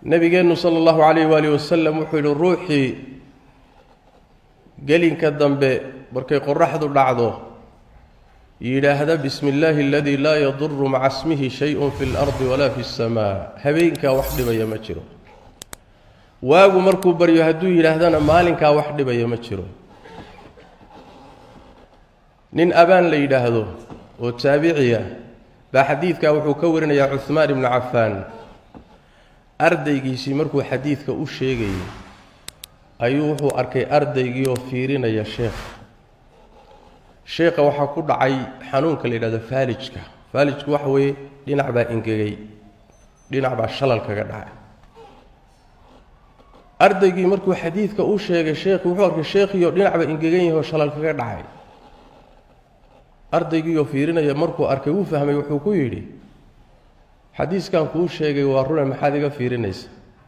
nabigeennu sala allahu calayh waalihi wasalam wuxuu yidhi ruuxii gelinka dambe markay qoraxdu dhacdo yidhaahda bismi illaahi aladii laa yaduru maca smihi shay-un fi lardi walaa fi اsamaa habeenkaa wax dhibaya ma jiro waagu markuu baryo hadduu yidhaahdana maalinkaa wax dhibaya ma jiro nin abaan la yidhaahdo oo taabiciya baa xadiidkaa wuxuu ka warinayaa cuhmaan ibnu cafaan ardaygiisii markuu xadiidka u sheegayay ayuu wuxuu arkay ardaygii oo fiirinaya sheekha sheekha waxaa ku dhacay xanuunka la yidhahdo faalijka faalijku waxa weeye dhinac baa ingegay dhinac baa shalal kaga dhacay ardaygii markuu xadiidka u sheegay sheekhi wuxuu arkay sheekhiioo dhinacba ingegan yahay oo shalal kaga dhacay ardaygiioo fiirinaya markuu arkay wuu fahmay wuxuu ku yidhi xadiiskan kuu sheegay waa rune maxaad iga fiirinaysa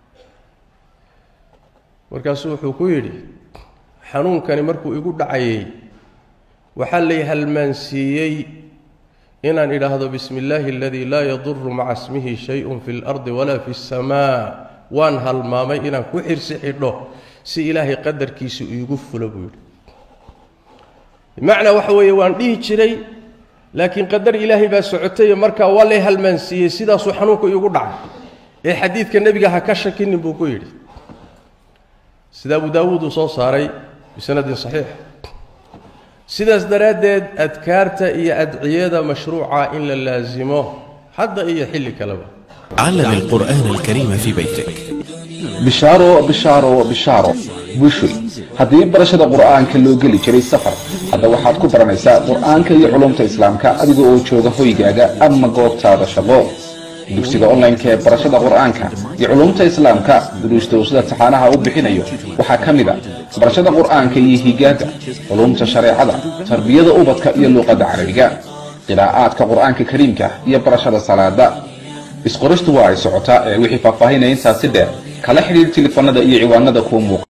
markaasuu wuxuu ku yidhi xanuunkani markuu igu dhacayay waxaa lay halmaansiiyey inaan idhaahdo bismi illaahi aladii laa yaduru maca smihi shay-un fi اlardi walaa fi اsamaa waan halmaamay inaan ku xirsi xidho si ilaahay qadarkiisu iigu fulo buu yidhi bimacnaa waxa weeye waan dhihi jiray laakiin qadar ilaahay baa socotaye markaa waa lay halmaansiiyey sidaasuu xanuunku iigu dhacay ee xadiidka nebiga ha ka shakinin buu ku yidhi sida abu daawuud uu soo saaray bisanadin saxiix sidaas daraaddeed adkaarta iyo adciyada mashruuca in la laasimo hadda iyo xilli kaleba علم القرآن الكريم في بيتك bishaaro bishaaro bishaaro bushoy haddii barashada qur'aanka loo geli jiray safar hadda waxaad ku baranaysaa qur'aanka iyo culumta islaamka adiga oo jooga hoygaaga ama goobtaada shaqo dugsiga online-ka ee barashada qur'aanka iyo culumta islaamka duruusta uu sida taxaanaha u bixinayo waxaa ka mid a barashada qur'aanka iyo higaada culumta shareecada tarbiyada ubadka iyo luuqadda carabiga qiraa'aadka qur'aanka kariimka iyo barashada salaada isqoristu waa ay socotaa ee wixii faahfaahinaya intaasi dheer kala xidhiir tilifanada iyo ciwaanada kuu muuqa